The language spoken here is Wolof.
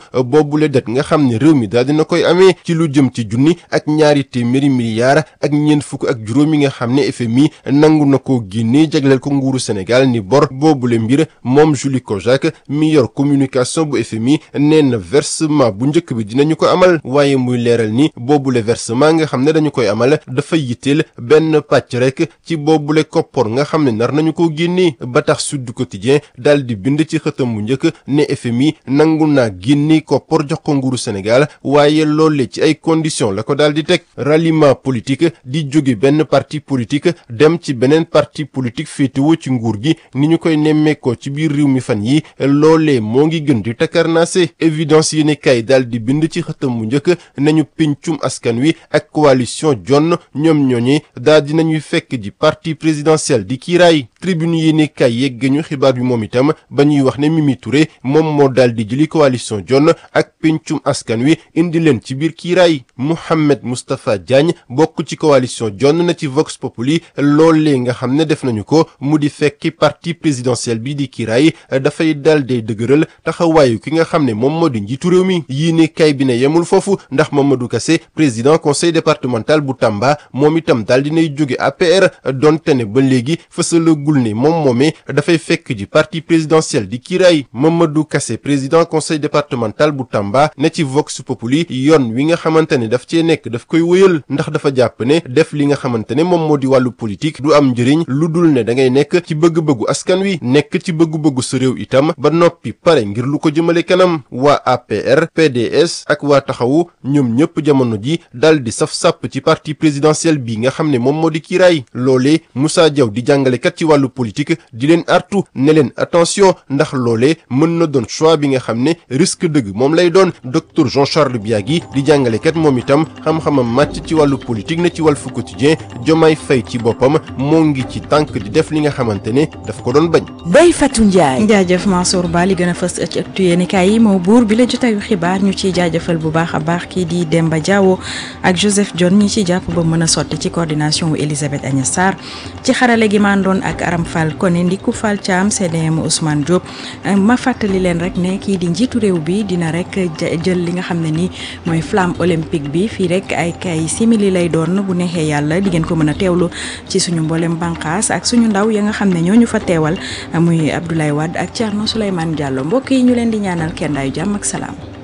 boobule det nga xam ne réew mi daal dina koy amee ci lu jëm ci junni ak ñaari téeméeri milliards ak ñeent fukk ak juróom yi nga xam ne FMI nangu na ko génnee jagleel ko nguuru Sénégal ni bor boobule mbir moom Julie Kojak mi yor communication bu FMI nee na versement bu njëkk bi dinañu ko amal waaye muy leeral ni boobule versement nga xam ne dañu koy amal dafa yitteel benn pàcc rek ci boobule koppor nga xam ne nar nañu ko génnee ba tax Sud Quotidien daal di bind ci xëtam bu njëkk ne FMI nangu naa génne koppor jox ko nguuru Sénégal waaye loole ci ay conditions la ko daal di teg ralliement politique di jóge benn parti politique dem ci beneen parti politique féetewoo ci nguur gi ni ñu koy nemmeekoo ci biir réew mi fan yi loolee moo ngi gën di takarnaase évidence yi ne kay daal di bind ci xëtam bu njëkk nañu pincum askan wi ak coalition jonn ñoom ñooñe daal di nañuy fekk ji parti présidentiel di kiiraay tribune yi ne kay yegg ñu xibaar bi moom itam ba ñuy wax ne Mimi Touré moom moo daal di jëli coalition jonn ak pincum askan wi indi leen ci biir kiiraay Mouhamed Moustapha Diagne bokk ci coalition jonn na ci Vox Populi loolee nga xam ne def nañu ko mu di fekki parti présidentiel bi di kiiraay dafay daal day dëgëral taxawaayu ki nga xam ne moom moo di njiitu réew mi yii ne kay bi ne yemul foofu ndax Mamadou Kassé président conseil départemental bu Tamba moom itam daal dinay jóge APR donte ne ba léegi fësalagul ne moom moomee dafay fekk ji parti présidentiel di kiiraay Mamadou Kassé président conseil départemental bu Tamba ne ci Vox Populi yoon wi nga xamante ne daf cee nekk daf koy wëyal ndax dafa jàpp ne def li nga xamante ne moom moo di wàllu politique du am njëriñ lu dul ne da ngay nekk ci bëgg-bëggu askan wi nekk ci bëgg-bëggu sa réew itam ba noppi pare ngir lu ko jëmale kanam waa APR PDS ak waa taxawu ñoom ñëpp jamono ji dal di saf sàpp ci parti présidentiel bi nga xam ne moom moo di kiiraay loolee Moussa Diaw di jàngalekat ci wàllu politique di leen artu ne leen attention ndax loolee mën na doon choix bi nga xam ne risque dëgg moom lay doon docteur Jean Charles Biagui di jàngalekat moom itam xam-xamam màcc ci wàllu politique ne ci Walf Quotidien Diomaye Faye ci boppam moo ngi ci tànk di def li nga xamante ne daf ko doon bañ. Ndeye Fatou Ndiaye. jaajëf Mansour Ba li gën a fës ci ëttu yéenekaay yi moo buur bi la jotaayu xibaar ñu ciy jaajëfal bu baax a baax kii di Demba Diawo ak Joseph John ñi ci jàpp ba mën a sotti ci coordination wu Elisabeth Agnès Sarr ci xarale gi mandoon ak Aram Fall Koné Ndiku Fall Thiam CDM Ousmane Diop ma fàttali leen rek ne kii di njiitu réew bi dina rek jël li nga xam ne ni mooy flamme olympique bi fii rek ay kay simili lay doon bu neexee yàlla di ngeen ko mën a teewlu ci suñu mboolem bànqaas ak suñu ndaw ya nga xam ne ñoo ñu fa teewal muy Abdoulaye Wade ak Thierno Souleymane Diallo mbokk yi ñu leen di ñaanal kenn daayu jàmm ak salaam.